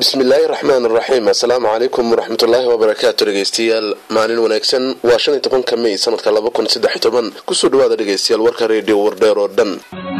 bismillaahi raxmaan raxiim assalaamu calaykum waraxmatullaahi wabarakaatu dhegeystayaal maalin wanaagsan waa shan iyo tobanka mey sanadka laba kun saddex iyo toban kusoo dhawaada dhegeystayaal warka reediyo wardheer oo dhan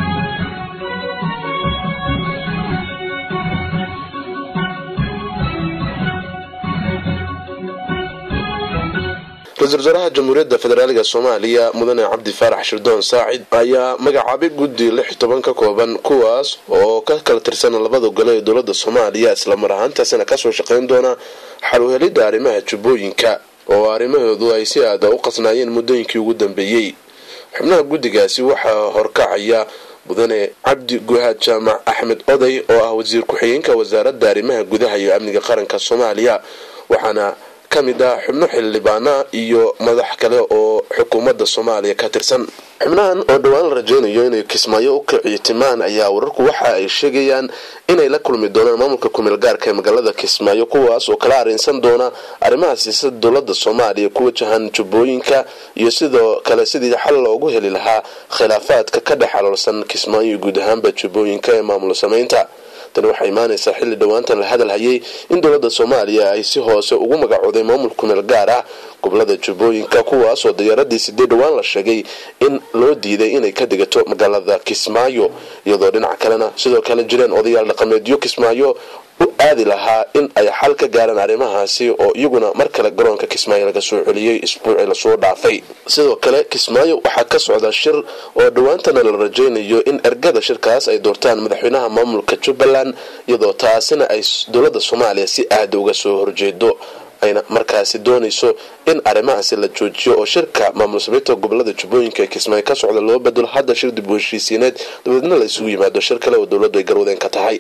ra-isul wasaaraha jamhuuriyadda federaaliga soomaaliya mudane cabdi faarax shirdoon saacid ayaa magacaabay guddi lix toban ka kooban kuwaas oo ka kala tirsan labada gole ee dowlada soomaaliya islamar ahaantaasina kasoo shaqeyn doona xaluhelidda arrimaha jubbooyinka oo arrimahoodu ay si aada u qasnaayeen muddooyinkii ugu dambeeyey xubnaha guddigaasi waxaa horkacaya mudane cabdi guhaad jaamac axmed oday oo ah wasiir ku-xigeenka wasaaradda arrimaha gudaha iyo amniga qaranka soomaaliya waxaana ka mid ah xubno xildhibaana iyo madax kale oo xukuumadda soomaaliya ka tirsan xubnahan oo dhowaan la rajeynayo inay kismaayo u kiciyo timaan ayaa wararku waxa ay sheegayaan inay la kulmi doonaan maamulka kumeel gaarka ee magaalada kismaayo kuwaas oo kala arrinsan doona arrimaha siyaasada dowlada soomaaliya ku wajahan jubbooyinka iyo sidoo kale sidii xal loogu heli lahaa khilaafaadka ka dhex aloolsan kismaayo iyo guud ahaanba jubbooyinka ee maamul samaynta tani waxaa imaanaysaa xilli dhowaantan la hadal hayay in dowladda soomaaliya ay si hoose ugu magacooday maamul kumeel gaar ah gobolada jubbooyinka kuwaasoo diyaaradii sidee dhowaan la sheegay in loo diiday inay ka degato magaalada kismaayo iyadoo dhinaca kalena sidoo kale jireen odayaal dhaqameedyo kismaayo u aadi lahaa in ay xal ka gaaraan arrimahaasi oo iyaguna mar kale garoonka kismaayo laga soo celiyey isbuucii lasoo dhaafay sidoo kale kismaayo waxaa ka socda shir oo dhowaantana la rajeynayo in ergada shirkaas ay doortaan madaxweynaha maamulka jubbaland iyadoo taasina ay dowladda soomaaliya si aada uga soo horjeedo ayna markaasi doonayso in arrimahaasi la joojiyo oo shirka maamul sameynta gobolada jubbooyinka ee kismaayo ka socda loo bedelo hadda shir dib u heshiisiineed dabadeedna la isugu yimaado shir kale oo dowladdu ay garwadeen ka tahay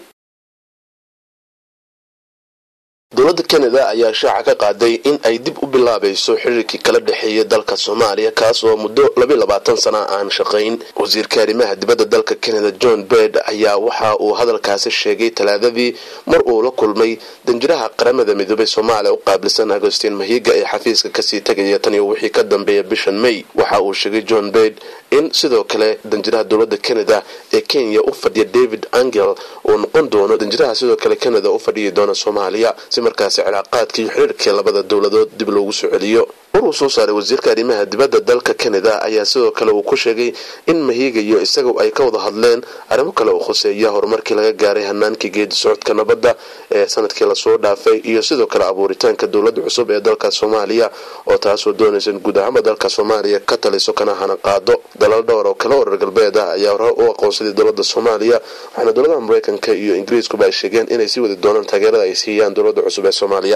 dowladda kanada ayaa shaaca ka qaaday in ay dib u bilaabayso xiriirkii kala dhexeeyay dalka soomaaliya kaas oo muddo labiy labaatan sana aan shaqayn wasiirka arrimaha dibadda dalka kanada john bed ayaa waxa uu hadalkaasi sheegay talaadadii mar uu la kulmay danjiraha qaramada midoobay soomaaliya u qaabilsan agostin mahiga ee xafiiska kasii tegaya tan iyo wixii ka dambeeya bishan may waxa uu sheegay john bed in sidoo kale danjiraha dowladda canada ee kenya u fadhiya david angel uu noqon doono danjiraha sidoo kale canada u fadhiyi doona soomaaliya si markaasi cilaaqaadka iyo xiriirkii labada dowladood dib loogu soo celiyo war uu soo saaray wasiirka arrimaha dibadda dalka canada ayaa sidoo kale uu ku sheegay in mahiga iyo isaga ay ka wada hadleen arrimo kale oo khuseeya horumarkii laga gaaray hanaankii geedi socodka nabadda ee sanadkii lasoo dhaafay iyo sidoo kale abuuritaanka dowladda cusub ee dalka soomaaliya oo taasoo doonaysa in guud ahaanba dalka soomaaliya ka taliso kana hana qaado dalal dhowr oo kale warar galbeed ah ayaa hore u aqoonsaday dowladda soomaaliya waxaana dowladaha mareykanka iyo ingiriiskuba ay sheegeen inay sii wadi doonaan taageerada ay siiyaan dowladda cusub ee soomaaliya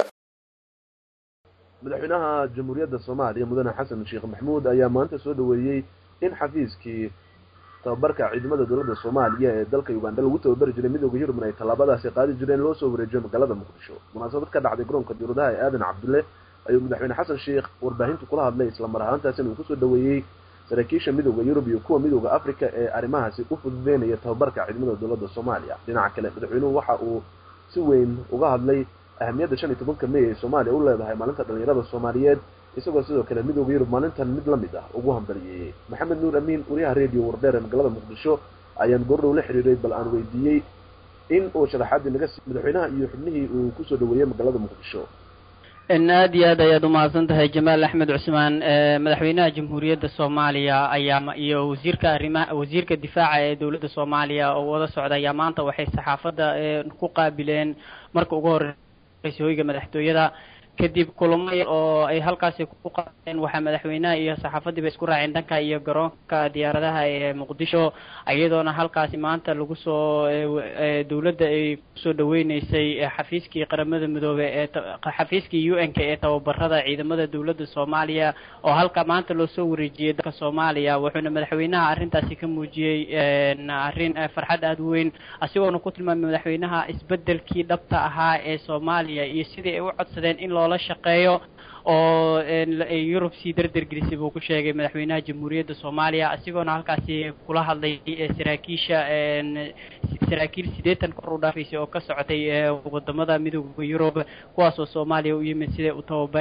madaxweynaha jamhuuriyadda soomaaliya mudane xasan sheekh maxamuud ayaa maanta soo dhaweeyey in xafiiskii tababarka ciidamada dowladda soomaaliya ee dalka uganda lagu tababari jiray midooda yurubn ay tallaabadaasi qaadi jireen loo soo wareejiyo magaalada muqdisho munaasabad ka dhacday garoonka diuradaha ee aadan cabdulle ayuu madaxweyne xasan sheekh warbaahintu kula hadlay islamar ahaantaasina uu kusoo dhaweeyey saraakiisha midooda yurub iyo kuwa midooda africa ee arrimahaasi u fududeynaya tababarka ciidamada dowladda soomaaliya dhinaca kale madaxweynuhu waxa uu si weyn uga hadlay ahamiyadda shan iyo tobanka may ee soomaaliya u leedahay maalinta dhalinyarada soomaaliyeed isagoo sidoo kale midooda yurub maalintan mid la mid ah ugu hambaliyeeyey maxamed nuur amiin wariyaha radio wardheer ee magaalada muqdisho ayaan goordhow la xiriiray bal aan weydiiyey in uu sharaxaadii naga siiy madaxweynaha iyo xubnihii uu kusoo dhaweeyey magaalada muqdisho aad iyo aad ayaad umahadsan tahay jamaal axmed cusmaan madaxweynaha jamhuuriyadda soomaaliya ayaa iyo wasiirka arrimaha wasiirka difaaca ee dowladda soomaaliya oo wada socda ayaa maanta waxay saxaafadda ku qaabileen marka ugu horeysa hoyga madaxtooyada kadib kulamo oo ay halkaasi ku qaadeen waxaa madaxweynaha iyo saxaafadiiba isku raaceen dhanka iyo garoonka diyaaradaha ee muqdisho iyadoona halkaasi maanta lagu soo dowladda ay kusoo dhaweyneysay xafiiskii qaramada midoobe ee xafiiskii u n k ee tababarada ciidamada dowladda soomaaliya oo halka maanta loo soo wareejiyey dalka soomaaliya wuxuuna madaxweynaha arrintaasi ka muujiyey arrin farxad aada u weyn asigoona ku tilmaamay madaxweynaha isbedelkii dhabta ahaa ee soomaaliya iyo sidii ay u codsadeen in loola shaqeeyo oo yurub sii derdergelisay buu ku sheegay madaxweynaha jamhuuriyadda soomaaliya isagoona halkaasi kula hadlay saraakiisha saraakiil siddeetan kor u dhaafaysay oo ka socotay wadamada midooda yurub kuwaasoo soomaaliya u yimid siday u tababarin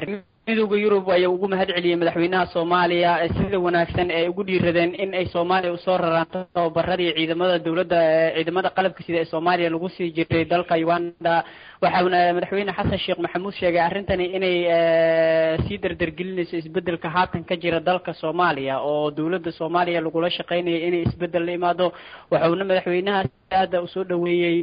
midowda yurub ayaa ugu mahad celiyey madaxweynaha soomaaliya sida wanaagsan ee ugu dhiiradeen in ay soomaaliya usoo raraan tababaradii ciidamada dowladda ciidamada qalabka sida ee soomaaliya lagu sii jiray dalka uganda waxauna madaxweyne xasan sheekh maxamuud sheegay arrintani inay sii dardargelinayso isbedelka haatan ka jira dalka soomaaliya oo dowladda soomaaliya lagula shaqeynayo inay isbedel la imaado waxauna madaxweynaha aada usoo dhaweeyey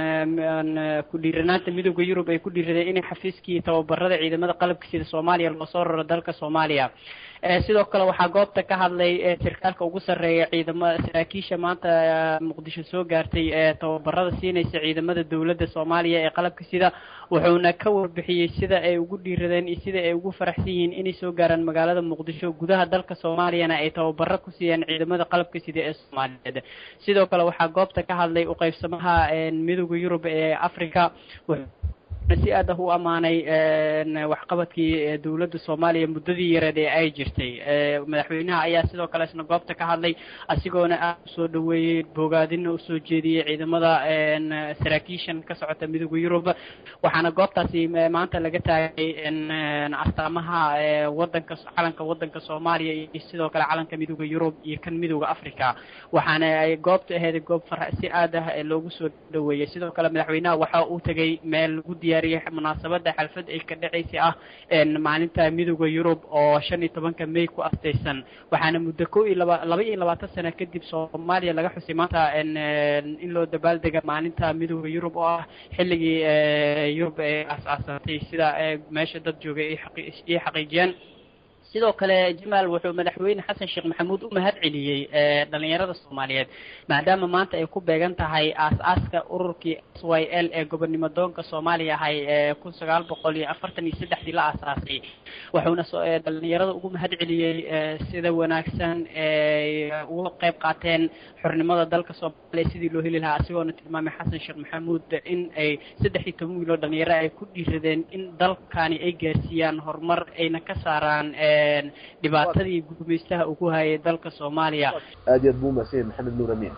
ku dhiiranaanta midowda yurub ay ku dhiiradeen inay xafiiskii tababarada ciidamada qalabka sida soomaaliya loo soo raro dalka soomaaliya sidoo kale waxaa goobta ka hadlay sarkaalka ugu sarreeya ciidama saraakiisha maanta muqdisho soo gaartay ee tababarada siinaysa ciidamada dowladda soomaaliya ee qalabka sida wuxuuna ka warbixiyey sida ay ugu dhiiradeen iyo sida ay ugu faraxsan yihiin inay soo gaaraan magaalada muqdisho gudaha dalka soomaaliyana ay tababaro ku siiyaan ciidamada qalabka sida ee soomaaliyeed sidoo kale waxaa goobta ka hadlay uqeybsamaha midowda yurub ee africa si aad ah u ammaanay waxqabadkii dowladda soomaaliya muddadii yareed ee ay jirtay madaxweynaha ayaa sidoo kale isna goobta ka hadlay asigoona aad usoo dhaweeyey bogaadina usoo jeediyey ciidamada saraakiishan ka socota midowda yurub waxaana goobtaasi maanta laga taagay astaamaha wadanka calanka wadanka soomaaliya iyo sidoo kale calanka midowda yurub iyo kan midowda africa waxaana ay goobta aheyd goob far si aad ah loogu soo dhaweeyey sidoo kale madaxweynaha waxa uu tegay meel lagu diyaar munaasabada xalfad ay ka dhacaysa ah maalinta midowda yurub oo shan iyo tobanka may ku astaysan waxaana muddo ko iyo laba laba iyo labaatan sano kadib soomaaliya laga xusay maanta in loo dabaaldega maalinta midowda yurub oo ah xilligii yurub ay aas-aasatay sida meesha dad joogay ay xaqiijiyeen sidoo kale jamaal wuxuu madaxweyne xasan sheekh maxamuud u mahad celiyey dhalinyarada soomaaliyeed maadaama maanta ay ku beegan tahay aas-aaska ururkii s y l ee gobonnimo doonka soomaaliya ahay ee kun sagaal boqol iyo afartan iyo saddexdii la aasaasay wuxuuna dhalinyarada ugu mahad celiyey sida wanaagsan ay uga qayb qaateen xornimada dalka soomaaliya sidii loo heli lahaa asigoona tilmaamay xasan sheekh maxamuud in ay saddex iyo toban wiiloo dhalinyaro ay ku dhiiradeen in dalkani ay gaarsiiyaan horumar ayna ka saaraan dhibaatadii gumeystaha ugu hayay dalka soomaaliya aad iyo aad buu umahadsanyay maxamed nuur amiin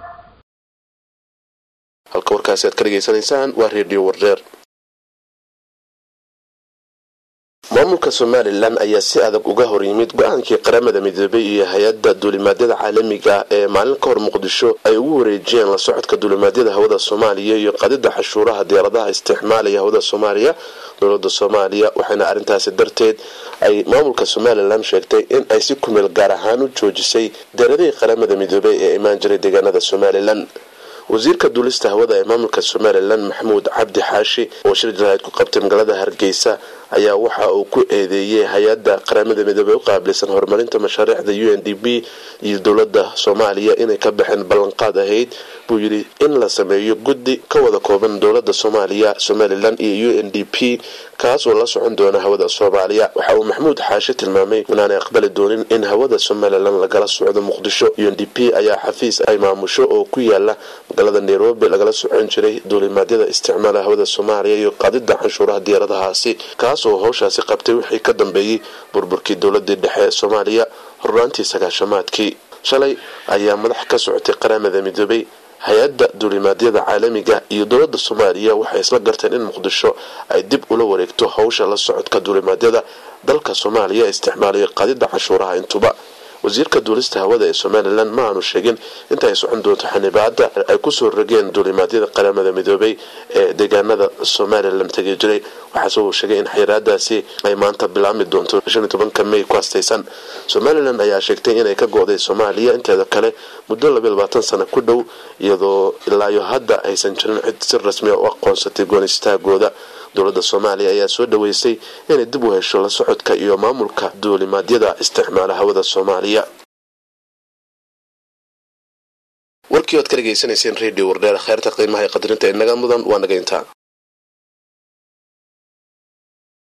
halka warkaasi aad ka dhegaysanaysaan waa redio wardeer maamulka somalilan ayaa si adag uga hor yimid go-aankii qaramada midoobay iyo hay-adda duulimaadyada caalamiga ee maalin ka hor muqdisho ay ugu wareejiyeen la socodka duulimaadyada hawada soomaaliya iyo qadida xashuuraha diyaaradaha isticmaalaya hawada soomaaliya dowlada soomaaliya waxaana arrintaasi darteed ay maamulka somalilan sheegtay in ay si kumeel gaar ahaan u joojisay diyaaradihii qaramada midoobay ee imaan jiray deegaanada somalilan wasiirka duulista hawada ee maamulka somalilan maxamuud cabdi xaashi oo shir jaraa'id ku qabtay magaalada hargeysa ayaa waxa uu ku eedeeyey hay-adda qaramada midoobey u qaabilsan horumarinta mashaariicda u n d b iyo dowladda soomaaliya inay ka baxeen ballanqaad ahayd buu yidhi in la sameeyo guddi ka wada kooban dowladda soomaaliya somalilan iyo u n d p kaas oo la socon doona hawada soomaaliya waxa uu maxamuud xaashi tilmaamay inaanay aqbali doonin in hawada somalilan lagala socdo muqdisho u n d p ayaa xafiis ay maamusho oo ku yaala magaalada nairobi lagala socon jiray duulimaadyada isticmaala hawada soomaaliya iyo qaadida canshuuraha diyaaradahaasi kaas oo howshaasi qabtay wixii ka dambeeyey burburkii dowladii dhexe ee soomaaliya hornaantii sagaashamaadkii shalay ayaa madax ka socotay qaramada midoobay hay-adda duulimaadyada caalamiga iyo dowladda soomaaliya waxay isla garteen in muqdisho ay dib ula wareegto howsha la socodka duulimaadyada dalka soomaaliya isticmaalayo qaadida canshuuraha intuba wasiirka duulista hawada ee somalilan ma aanu sheegin inta ay socon doonto xanibaada ay kusoo rogeen duulimaadyada qaramada midoobay ee deegaanada somalilan tegi jiray waxaase uu sheegay in xayiraadaasi ay maanta bilaabmi doonto shan iyo tobanka may ku astaysan somalilan ayaa sheegtay inay ka go-day soomaaliya inteeda kale muddo labiyo labaatan sano ku dhow iyadoo ilaayo hadda aysan jirin cid si rasmiya u aqoonsatay goonistaagooda dowladda soomaaliya ayaa soo dhaweysay inay dib u hesho la socodka iyo maamulka duulimaadyada isticmaala hawada soomaaliya warkii oad ka dhegaysanayseen redio wardheer kheerta qiimaha ee qadarinta inaga mudan waa naga intaa